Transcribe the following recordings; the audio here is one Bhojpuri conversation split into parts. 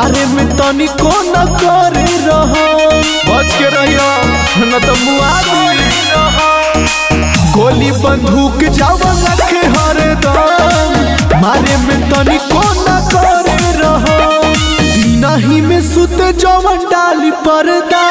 मारे में तनिको न करे रहो बच के रहियो न तो मुआ दी गोली बंदूक जावन रखे हरदम मारे में तनिको न करे रहो नहीं में सुते जवन डाली पर्दा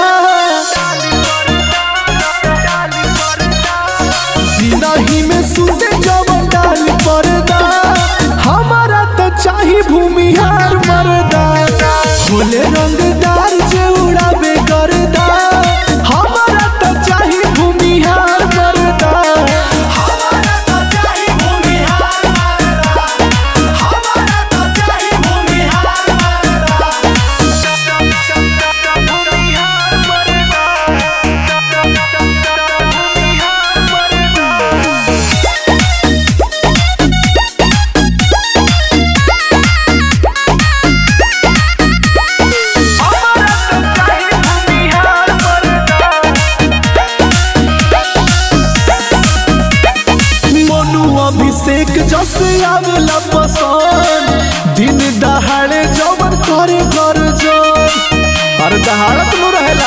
नहीं में सुते जवन डाली पर्दा हमारा तो चाही भूमिहार मरदा बोले रंगदार जे उड़ावे गर्दा हमारा तो चाही भूमिहार मरदा हमारा तो चाही भूमिहार मरदा हमारा तो चाही भूमिहार मरदा हमारा तो चाही भूमिहार मरदा मोनू अभिषेक जस आवेला पसंद दिन दहाड़े जवन करे कर जन अरे दहाड़त नु रहेला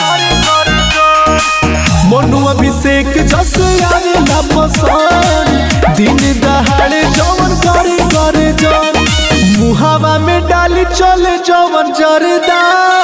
मोनू अभिषेक जस आवेला पसंद दिन दहाड़े जवन करे कर जन मुहावा में डाली चले जवन जरदा